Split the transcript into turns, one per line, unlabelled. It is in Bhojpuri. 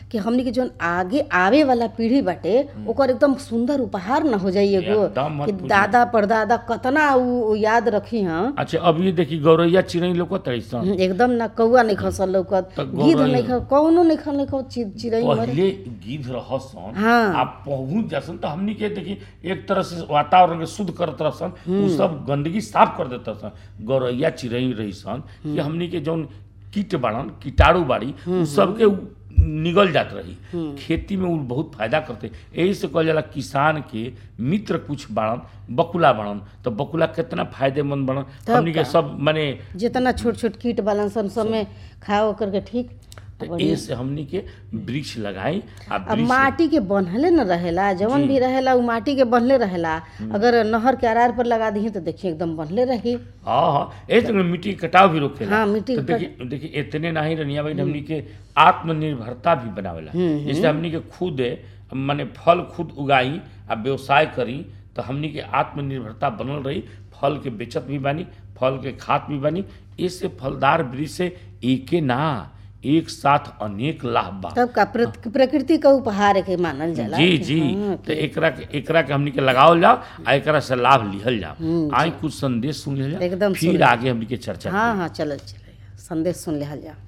कि हमनी के जोन आगे आवे वाला पीढ़ी बाटे ओकर एकदम सुंदर उपहार न हो जाई एगो
एकदम मत
कि
पूछी।
दादा परदादा कतना उ उ याद रखी हैं
अच्छा अब ये देखी गौरैया चिड़ै लोकत रही सन
एकदम ना कौआ नहीं खसल लौकत
त
गिद्ध
गौरैया-
नहीं ख कौनो नहीं खल नहीं खल चि- चिड़ै मरे
पहले गिद्ध रहसन
हाँ।
आप पहुंच जासन तो हमनी के देखी एक तरह से वातावरण के शुद्ध करत रहसन उ सब गंदगी साफ कर देता सन गौरैया चिड़ै रही सन कि हमनी के जौन कीट बाड़न कीटाणु बाड़ी उ सबके उ निगल जात रही खेती में उ बहुत फायदा करते यही से कहल जाला किसान के मित्र कुछ बाड़न बकुला बाड़न तो बकुला कितना फायदेमंद बाड़न
तब
हमनी के
का?
सब माने
जितना छोट छोट कीट बालन सन सब में खाओ करके ठीक
तो ए से हमनी के वृक्ष लगाई आ
अब
वृक्ष
माटी के बन्हले न रहेला जवन भी रहेला उ माटी के बन्हले रहेला अगर नहर के आरार पर लगा दी तो देखिए एकदम बन्हले रही
हाँ हाँ ए तो मिट्टी के कटाव भी रोकेला
हाँ, मिट्टी
तो
के
देखिए देखिए इतने नहीं रनिया भाई हमनी के आत्मनिर्भरता भी बनावेला जैसे हमनी के खुद माने फल खुद उगाई आ व्यवसाय करी तो हमनी के आत्मनिर्भरता बनल रही फल के बेचत भी बानी फल के खात भी बानी इससे फलदार वृक्ष से एके ना एक साथ अनेक लाभ बा
तब का प्रत- प्रकृति का उपहार के मानल जाला
जी
कि
जी
हाँ,
तो एकरा के एकरा के हमनी के लगावल जाओ आ एकरा से लाभ लिहल जाओ आई कुछ संदेश सुन लिहल जाओ
एकदम
फिर
सुन।
आगे हमनी के चर्चा
हाँ हाँ चलल चल संदेश सुन लिहल जा